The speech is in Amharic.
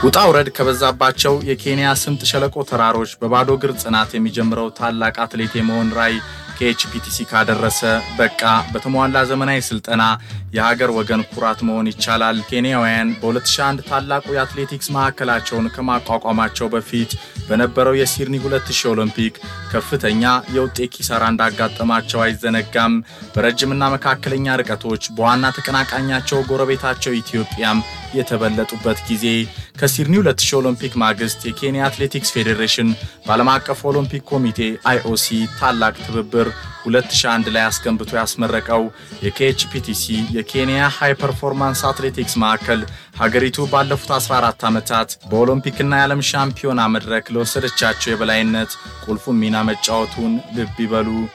ውጣ ውረድ ከበዛባቸው የኬንያ ስምጥ ሸለቆ ተራሮች በባዶ እግር ጽናት የሚጀምረው ታላቅ አትሌት የመሆን ራዕይ ከኤችፒቲሲ ካደረሰ በቃ በተሟላ ዘመናዊ ስልጠና የሀገር ወገን ኩራት መሆን ይቻላል። ኬንያውያን በ2001 ታላቁ የአትሌቲክስ ማዕከላቸውን ከማቋቋማቸው በፊት በነበረው የሲድኒ 2000 ኦሎምፒክ ከፍተኛ የውጤት ኪሳራ እንዳጋጠማቸው አይዘነጋም። በረጅምና መካከለኛ ርቀቶች በዋና ተቀናቃኛቸው ጎረቤታቸው ኢትዮጵያም የተበለጡበት ጊዜ ከሲድኒ 2000 ኦሎምፒክ ማግስት የኬንያ አትሌቲክስ ፌዴሬሽን በዓለም አቀፍ ኦሎምፒክ ኮሚቴ አይኦሲ ታላቅ ትብብር 2001 ላይ አስገንብቶ ያስመረቀው የኬኤችፒቲሲ የኬንያ ሃይ ፐርፎርማንስ አትሌቲክስ ማዕከል ሀገሪቱ ባለፉት 14 ዓመታት በኦሎምፒክና የዓለም ሻምፒዮና መድረክ ለወሰደቻቸው የበላይነት ቁልፉን ሚና መጫወቱን ልብ ይበሉ።